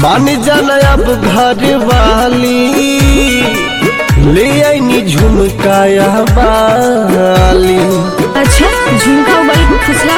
मान जाना अब घर वाली ले आईनी झुमकाया बाली अच्छा झुमका वाली को फुसला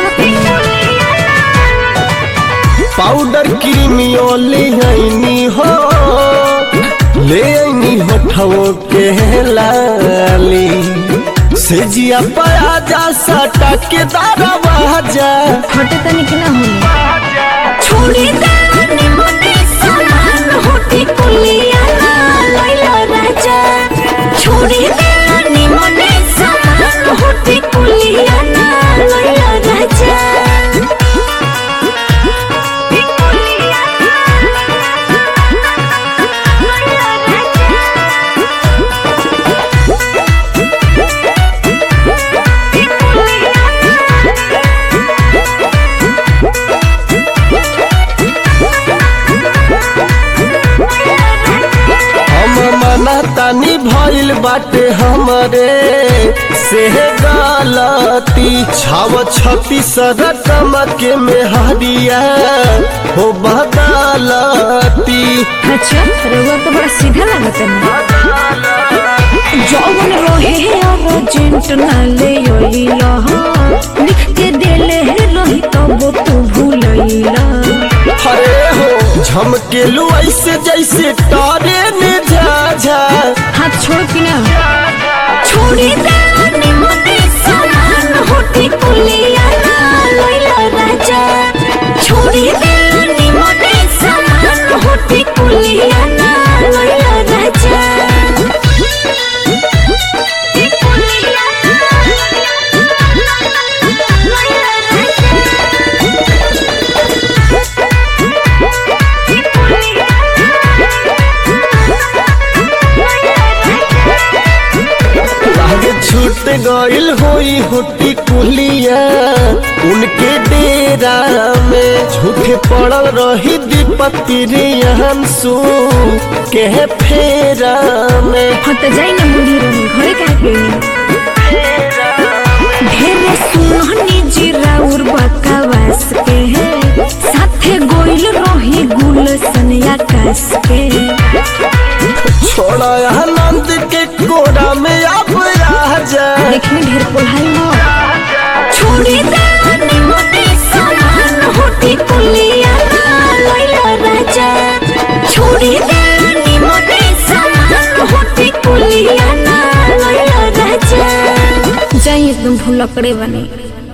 पाउडर क्रीमियो ले आईनी हो ले आईनी होठवो के लाली सेजिया पाया जा सटा के दारा बाजा हटे तनी के ना होले छोड़ी दानी मने समान होती कुलिया ना लैला राजा छोड़ी दानी मने समान होती कुलिया ना लैला राजा हम मना तानी भइल बाटे हमरे से गलती छाव छती रकम के मेहरिया हो बदलती अच्छा रउआ तो बड़ा सीधा लागत है जौन रहे अर्जेंट ना ले अइला लिख के देले रही तब तू भूलैला अरे हो झमकेलू ऐसे जैसे तारे ने झाझा हाथ छोड़ कि ना छोड़ी दानी मने समान होती कुलिया ना लैला राजा छोड़ी दानी मने समान होती कुलिया ना लैला राजा आगे छूट गइल होई होटी कुलिया उनके डेरा में झूठे पड़ल रही दीपति रे अंशु के फेरा में हाँ तो जाई ना मुड़ी रही घरे काहे गई ढेरे सुनहनी जीरा उर बकवास के है साथे गोइल रही गुल सनिया कस के छोड़ा आनंद के कोरा में अब राजा देखने ढेर कोल्हाई हो छोड़ी दानी मने समान होती कुलिया ना लैला राजा छोड़ी दानी मने समान होती कुलिया ना लैला राजा जाई एकदम भूलकड़े बने